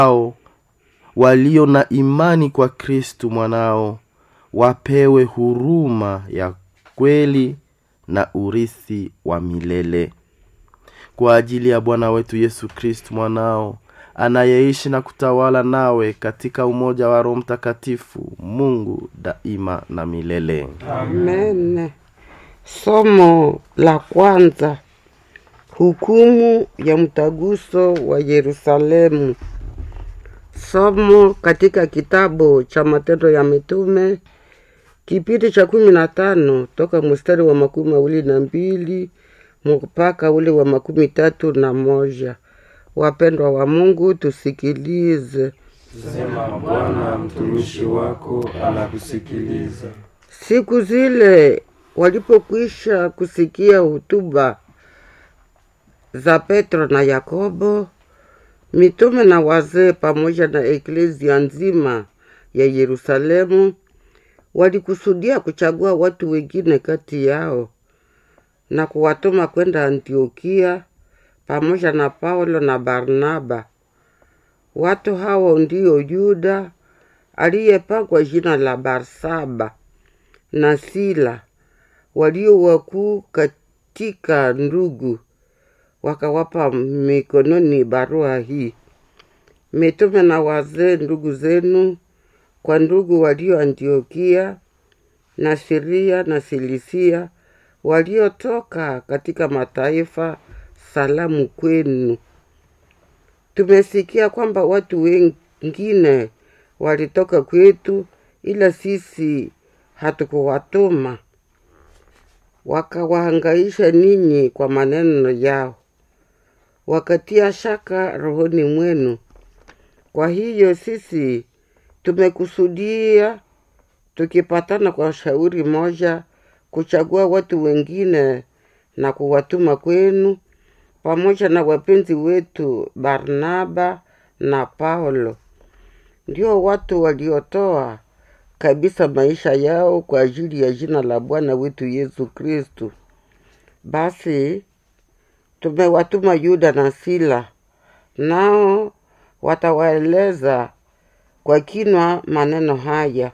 hao walio na imani kwa kristu mwanao wapewe huruma ya kweli na urithi wa milele kwa ajili ya bwana wetu yesu kristu mwanao anayeishi na kutawala nawe katika umoja wa roho mtakatifu mungu daima na milele Amen. Somo la kwanza. Hukumu ya mtaguso wa Yerusalemu. Somo katika kitabu cha Matendo ya Mitume kipindi cha kumi na tano toka mstari wa makumi mawili na mbili mpaka ule wa makumi tatu na moja. Wapendwa wa Mungu, tusikilize. Sema Bwana, mtumishi wako anakusikiliza. Siku zile walipokwisha kusikia hutuba za Petro na Yakobo, mitume na wazee pamoja na eklezia nzima ya Yerusalemu walikusudia kuchagua watu wengine kati yao na kuwatuma kwenda Antiokia pamoja na Paulo na Barnaba. Watu hao ndio Yuda aliyepakwa jina la Barsaba na Sila walio wakuu katika ndugu, wakawapa mikononi barua hii: mitume na wazee ndugu zenu, kwa ndugu walio Antiokia na Siria na Silisia, waliotoka katika mataifa, salamu kwenu. Tumesikia kwamba watu wengine walitoka kwetu, ila sisi hatukuwatuma. Wakawahangaisha ninyi kwa maneno yao, wakatia shaka rohoni mwenu. Kwa hiyo sisi tumekusudia, tukipatana kwa shauri moja, kuchagua watu wengine na kuwatuma kwenu pamoja na wapenzi wetu Barnaba na Paulo, ndio watu waliotoa kabisa maisha yao kwa ajili ya jina la Bwana wetu Yesu Kristu. Basi tumewatuma Yuda na Sila, nao watawaeleza kwa kinwa maneno haya.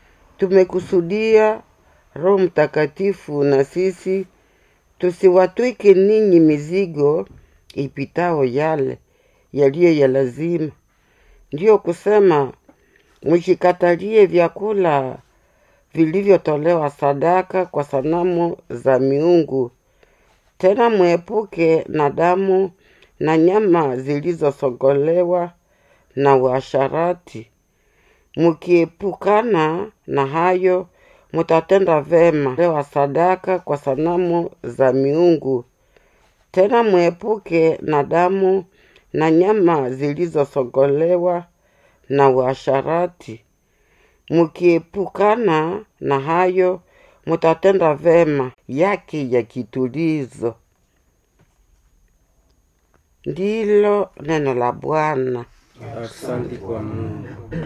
Tumekusudia Roho Mtakatifu na sisi tusiwatwike ninyi mizigo ipitao yale yaliyo ya lazima, ndiyo kusema mshikatalie vyakula vilivyotolewa sadaka kwa sanamu za miungu, tena mwepuke na damu na nyama zilizosogolewa na uasharati. Mkiepukana na hayo, mutatenda vema lewa sadaka kwa sanamu za miungu, tena mwepuke na damu na nyama zilizosogolewa na uasharati. Mkiepukana na hayo, mutatenda vema yake ya kitulizo. Ndilo neno la Bwana. Asante kwa Mungu.